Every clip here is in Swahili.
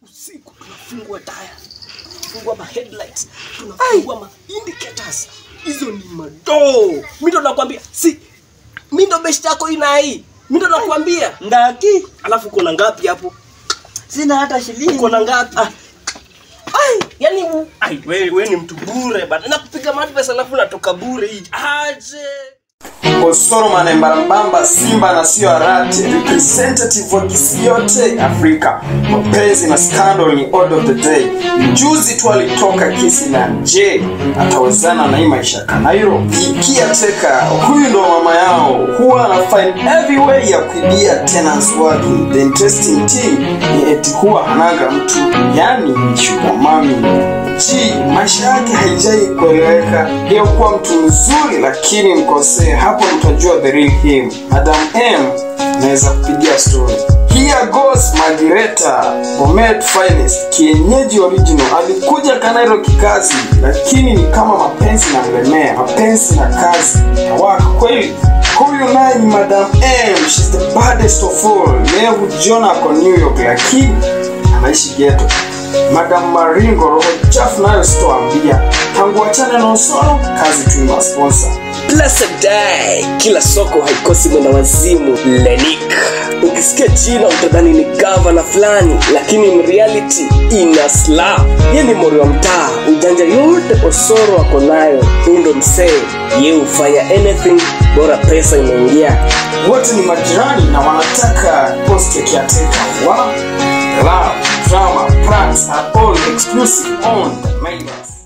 usiku tunafungua taya tunafungua ma headlights tunafungua ma indicators hizo ni madoo mi ndo nakwambia si mi ndo best yako inai mi ndo nakwambia ngaki alafu uko na ngapi hapo sina hata shilingi uko na ngapi Ah, ai yani u- ai wewe we ni mtu bure bana nakupiga madvesa alafu natoka bure hii aje Osoro Manembarambamba, Simba na sio Arate, representative wa kisi yote Afrika. Mapenzi na scandal ni order of the day. Juzi tu alitoka kisi na je, atawezana na hii maisha ya Kanairo? Ikia teka, huyu ndo mama yao, huwa ana find every way ya kuibia tenants wake. The interesting thing ni eti huwa hanaga mtu, yani sugar mami Chi, maisha yake haijai kueleweka. Yeye kuwa mtu mzuri lakini mkosee, hapo mtajua the real him. Madam M naweza kupigia story. Here goes Margareta Bomet Finest, kienyeji original. Alikuja Kanairo kikazi, lakini ni kama mapenzi na mlemea, mapenzi na kazi hawaka kweli. Huyu naye ni Madam M, she's the baddest of all. Yeye hujiona ako New York, lakini anaishi ghetto. Madam Maringo, roho chafu nayo sitoambia. Tangu wachane na Osoro, kazi tu ina sponsor. blessed day kila soko haikosi mwenda wazimu lenik ukisikia jina utadhani ni gavana fulani lakini in reality ina slap ye ni mori wa mtaa ujanja yote osoro ako nayo huu ndo msee ye hufanya anything bora pesa inaingia Wote ni majirani na wanataka post ya kiateka wa love, drama, pranks are all exclusive on the Mailers.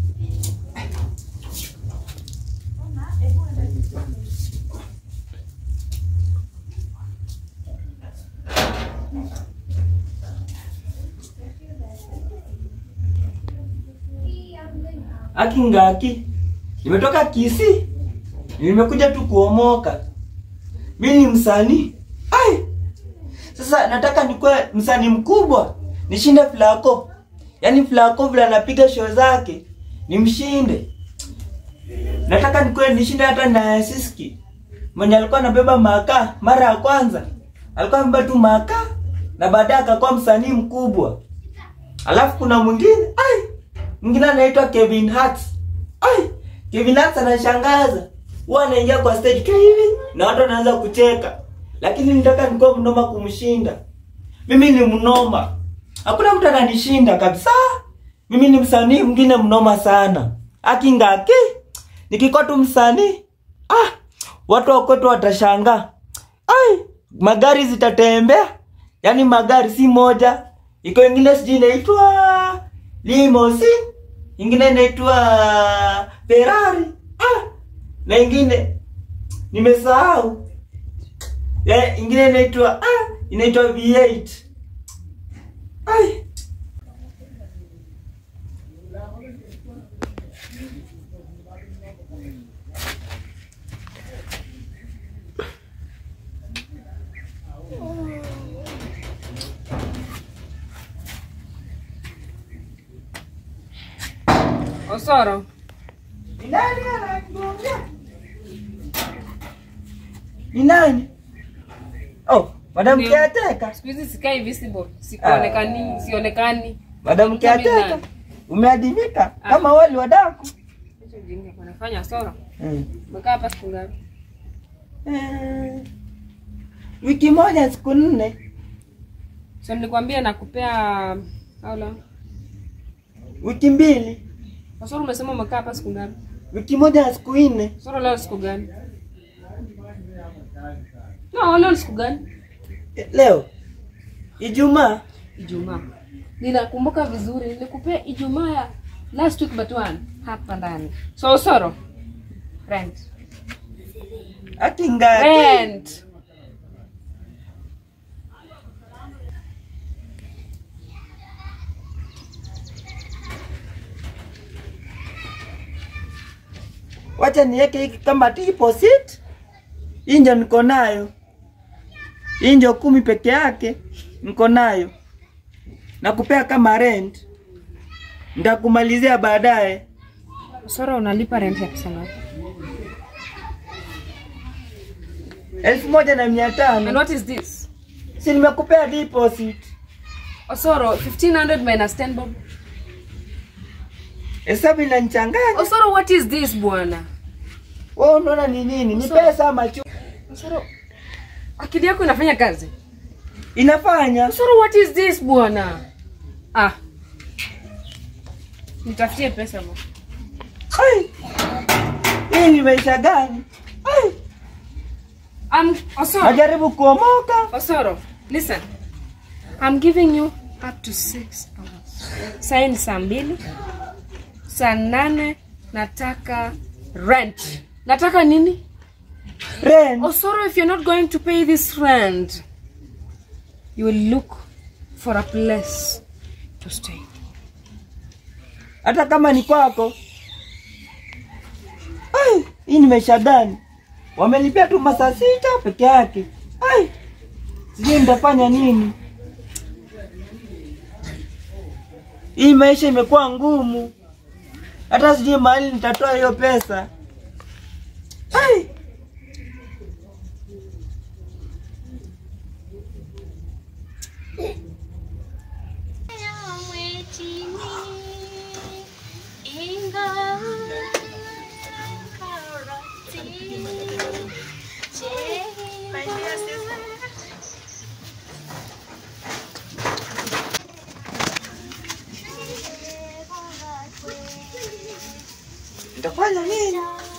aki ngaki nimetoka kisi nimekuja tu kuomoka mi ni msanii ai sasa nataka nikuwe msanii mkubwa nishinde flako yaani flako vile anapiga show zake nimshinde nataka nikuwe nishinde hata na siski mwenye alikuwa anabeba makaa mara ya kwanza alikuwa amebeba tu makaa na baadaye akakuwa msanii mkubwa alafu kuna mwingine ai mwingine anaitwa Kevin Hart. Ai, Kevin Hart anashangaza. Huwa anaingia kwa stage tu hivi na watu wanaanza kucheka. Lakini nitaka nikuwa mnoma kumshinda. Mimi ni mnoma. Hakuna mtu ananishinda kabisa. Mimi ni msanii mwingine mnoma sana. Akingaki nikikuwa tu msanii ah, watu wa kwetu watashangaa. Ai, magari zitatembea. Yaani magari si moja. Iko ingine sijui inaitwa limousine, ingine inaitwa Ferrari. Ah, na ingine nimesahau. Ya, ingine inaitwa ah, inaitwa V8. Ai. Osoro, Ni nani ananigonga? Ni nani? Oh, Madam Ndio. Kiateka. siku hizi sikai visible, sikuonekani, sionekani. Madam Mimi Kiateka. nani? Umeadimika kama wali wa daku. Hicho ujinga unafanya Osoro. Mm. Umekaa hapa siku ngapi? Eh, wiki moja siku nne. So nilikwambia nakupea how long? Wiki mbili. Osoro umesema umekaa hapa siku ngapi? Wiki moja na siku nne. Osoro leo siku gani? No, leo ni siku gani? Eh, Leo Ijumaa. Ijumaa. Ninakumbuka vizuri, nilikupea Ijumaa ya last week but one hapa ndani. So Osoro, rent. Akingaki. Rent. Wacha niweke hiki kama deposit. Hii ndio niko nayo. Hii ndio kumi peke yake niko nayo. Nakupea kama rent. Nitakumalizia baadaye. Osoro unalipa rent ya pesa ngapi? elfu moja na mia And tano what is this? si nimekupea deposit Osoro, 1500 minus 10 bob. Hesabu inanichanganya. Osoro, what is this bwana? Wewe unaona ni nini? Ni Sawa. pesa ama chu? Osoro, akili yako inafanya kazi. Inafanya. Osoro, what is this bwana? Ah. Nitafutie pesa bwana. Ai. Hii ni maisha gani? Ai. Um, Osoro, Najaribu kuomoka. Osoro, listen. I'm giving you up to six hours. Saa ni saa mbili. Saa nane nataka rent. Nataka nini? Rent. Osoro, if you're not going to pay this rent, you will look for a place to stay. Hata kama ni kwako. Ai, hii ni maisha gani? Wamenipea tu masaa sita peke yake. Ai. Sijui nitafanya nini. Hii maisha imekuwa ngumu. Hata sijui mahali nitatoa hiyo pesa. Ai. Nitafanya nini?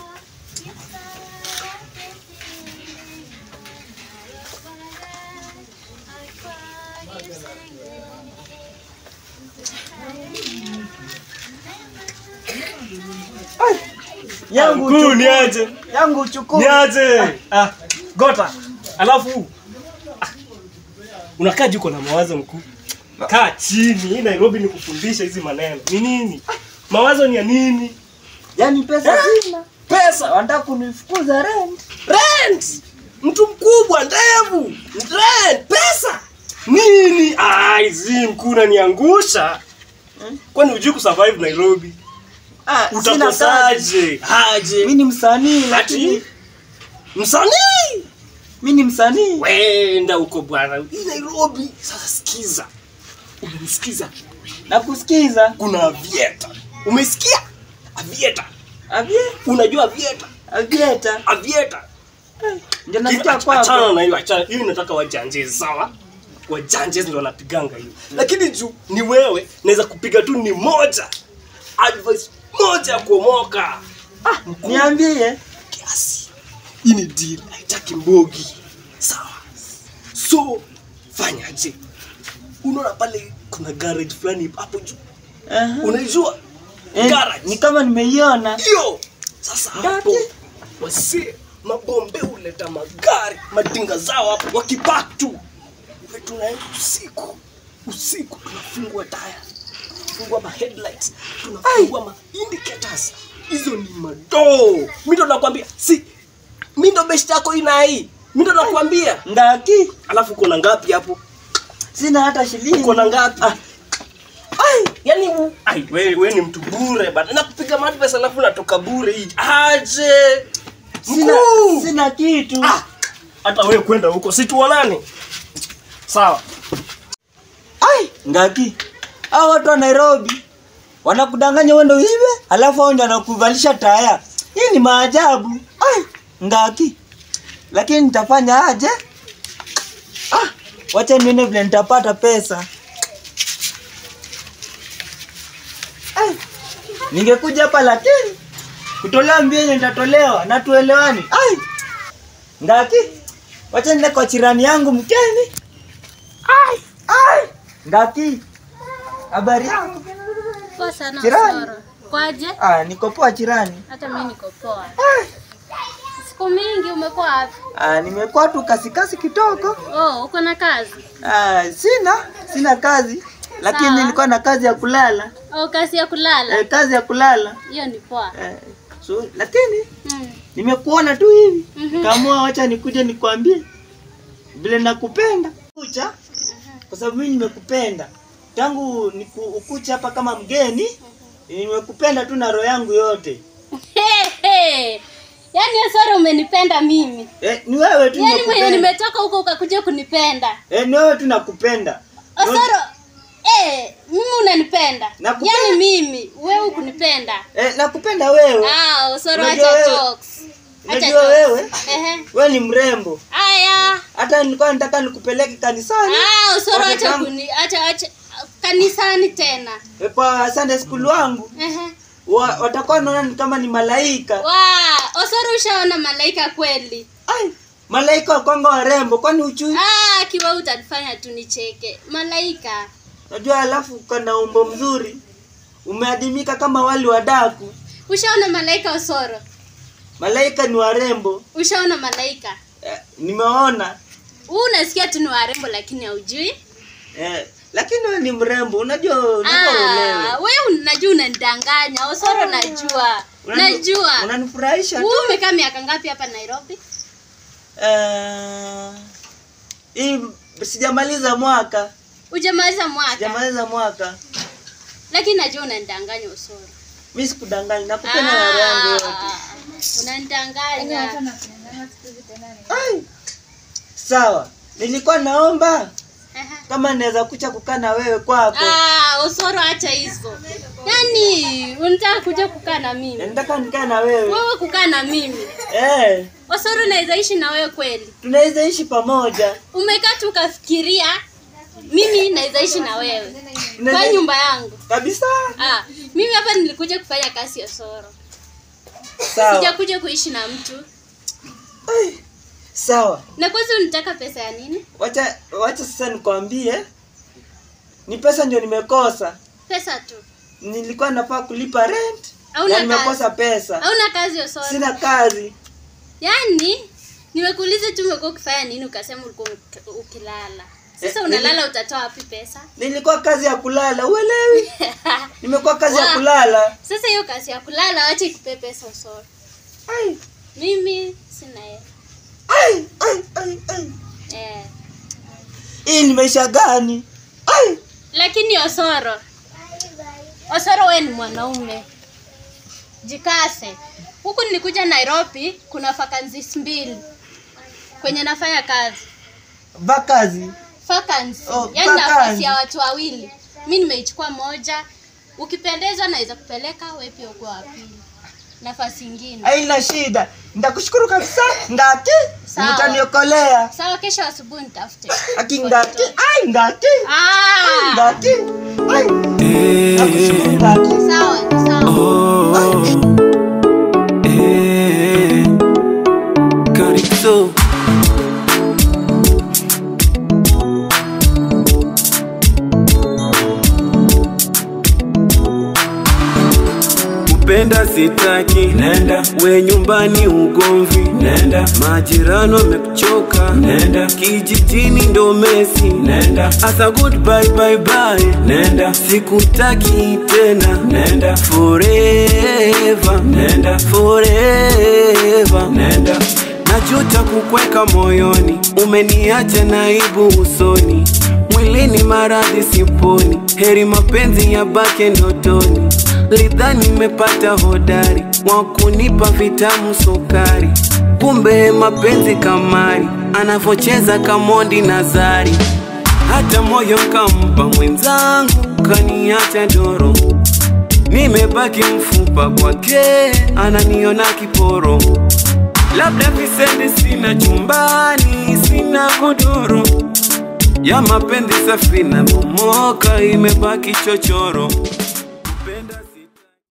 Ai. Yangu Mkuu, uchukue. niaje? Yangu uchukue. Niaje? Ah, gota. Alafu ah, unakaa jiko na mawazo mkuu. Kaa chini. Hii Nairobi ni kufundisha hizi maneno. Ni nini? Mawazo ni ya nini? Yaani pesa sina. Pesa, Wanataka kunifukuza rent. rent. Mtu mkubwa, ndevu, rent, pesa. Nini? Ah, hizi mkuu unaniangusha. Kwani hujui kusurvive Nairobi? Ah, sina kazi. Utakosaje? Aje. Mimi ni msanii Ati lakini msanii mimi ni msanii. wenda huko bwana hii nairobi sasa sikiza umemsikiza Nakusikiza. kuna avieta umesikia avieta Avie, unajua avieta avieta. avieta Ndio nasikia Ach- achana kwako. na hiyo achana hiyo nataka wajanjezi sawa wajanjezi ndio wanapiganga hiyo lakini juu ni wewe naweza kupiga tu ni moja advice moja ya kuomoka ah, mkuu Niambie. kiasi hii ni deal haitaki mbogi sawa so fanyaje unaona pale kuna garage fulani hapo juu Aha. unaijua Eh, garage Ni kama nimeiona. hiyo sasa hapo Ngapi? wasi mabombe huleta magari madinga zao hapo wakipak tu We tunaenda usiku usiku tunafungua taya tunafungua ma headlights tunafungua ma indicators hizo ni madoo mi ndo nakwambia si mi ndo best yako ina hii mi ndo nakwambia Ngaki. alafu uko na ngapi hapo Sina hata shilingi. uko na ngapi Ah, ai yani u- ai wewe we ni mtu bure bana nakupiga madvesa alafu natoka bure hii aje sina, Mkuu! sina kitu. Ah, hata wewe kwenda huko situonane sawa Ai, ngaki. Hao watu wa Nairobi wanakudanganya uende uibe, alafu hao ndio wanakuvalisha taya. Hii ni maajabu. Ai, ngaki. Lakini nitafanya aje? Ah, wacha nione vile nitapata pesa. Ai, ningekuja hapa lakini kutolewa mbili nitatolewa na tuelewani. Ai, ngaki. Wacha niende kwa chirani yangu mkeni. Ai, ai. Ngaki. Habari yako? Poa sana Jirani. Osoro. Kwaje? Ah, niko poa jirani. Hata mimi niko poa. Ah, Siku mingi umekuwa wapi? ah, nimekuwa tu kasikasi kidogo. Oh, uko na kazi? Ah, sina sina kazi lakini Sawa. nilikuwa na kazi ya kulala. Oh, kazi ya kulala? Eh, kazi ya kulala. Hiyo ni poa. Eh, so, lakini Mm. nimekuona tu hivi. Mhm. Kaamua wacha nikuje nikwambie vile nakupenda. Kucha kwa sababu mimi nimekupenda. Tangu niku, ukucha hapa kama mgeni nimekupenda tu na roho yangu yote. Hey, hey. Yaani Osoro umenipenda mimi. Eh, ni wewe tu Yaani mwenye nimekupenda. nimetoka huko ukakuja kunipenda. Eh, ni wewe tu nakupenda. Osoro, kunipenda Nakupenda. yaani mimi wewe kunipenda eh, nakupenda wewe ah usoro Unajua acha wewe- jokes acha unajua jokes wewe ehe wewe ni mrembo aya hata nilikuwa nataka nikupeleke kanisani ah usoro Wakati acha wangu- kuni acha acha kanisani tena eh, kwa Sunday school wangu ehe wa, watakuwa naona ni kama ni malaika wa osoro ushaona malaika kweli ai malaika wakwanga warembo kwani uchui ah kiwa utanifanya tu nicheke malaika najua alafu kana umbo mzuri umeadimika kama wali wa daku ushaona malaika osoro malaika ni warembo ushaona malaika eh, nimeona huu unasikia tu ni warembo lakini haujui eh, lakini wewe ni mrembo unajua unajua Ah, ulewe we unajua unanidanganya osoro najua Unani- najua unanifurahisha tu huu umekaa miaka ngapi hapa nairobi Eh, hii sijamaliza mwaka ujamaliza mwaka sijamaliza mwaka lakini najua unanidanganya osoro mi sikudanganya nakupenda na roho yangu yote unanidanganya Ai, sawa nilikuwa naomba Aha. kama naweza kucha kukaa na wewe kwako Ah, osoro acha hizo yaani unataka kuja kukaa na mimi nataka nikae na wewe wewe kukaa na mimi eh, osoro naweza ishi na wewe kweli tunaweza ishi pamoja umekaa tu ukafikiria mimi naweza ishi na wewe kwa Tunaweza- nyumba yangu kabisa ah, mimi hapa nilikuja kufanya kazi ya soro sawa sijakuja kuishi na mtu Ai, sawa na kwanza unataka pesa ya nini wacha wacha sasa nikwambie ni pesa ndio nimekosa pesa tu nilikuwa nafaa kulipa rent Hauna na nimekosa kazi. pesa hauna kazi ya soro sina kazi yaani nimekuuliza tu umekuwa ukifanya nini ukasema ulikuwa uki- ukilala sasa Eh, unalala utatoa wapi pesa nilikuwa kazi ya kulala uelewi nimekuwa kazi ya Wa- kulala sasa hiyo kazi ya kulala wacha ikupee pesa usoro ai mimi sina hela ai ai ai ai eh. hii ni maisha gani ai lakini osoro osoro we ni mwanaume jikase huku nilikuja nairobi kuna vacancies mbili kwenye nafanya kazi vakazi vacancy Oh, yani vacancy. nafasi ya watu wawili mi nimeichukua moja ukipendezwa naweza kupeleka we pia ukuwa wa pili nafasi ingine haina shida nitakushukuru kabisa ngati Sawa. mtaniokolea sawa kesho asubuhi nitafute aki ngati ai ngati ah, ngati ai nakushukuru ngati sawa ni sawa Calypso. kupenda sitaki nenda we nyumbani ugomvi nenda majirani wamekuchoka nenda kijijini ndo mesi nenda asa goodbye bye bye nenda sikutaki tena nenda forever nenda forever nenda najuta kukweka moyoni umeniacha naibu usoni mwilini maradhi siponi heri mapenzi ya bake ndotoni lidhani nimepata hodari wa kunipa vitamu sukari kumbe mapenzi kamari anavocheza kamondi nazari hata moyo kampa mwenzangu kaniacha doro nimebaki mfupa kwake ananiona kiporo labda visende sina chumbani sina godoro ya mapenzi safina bomoka imebaki chochoro Kupenda si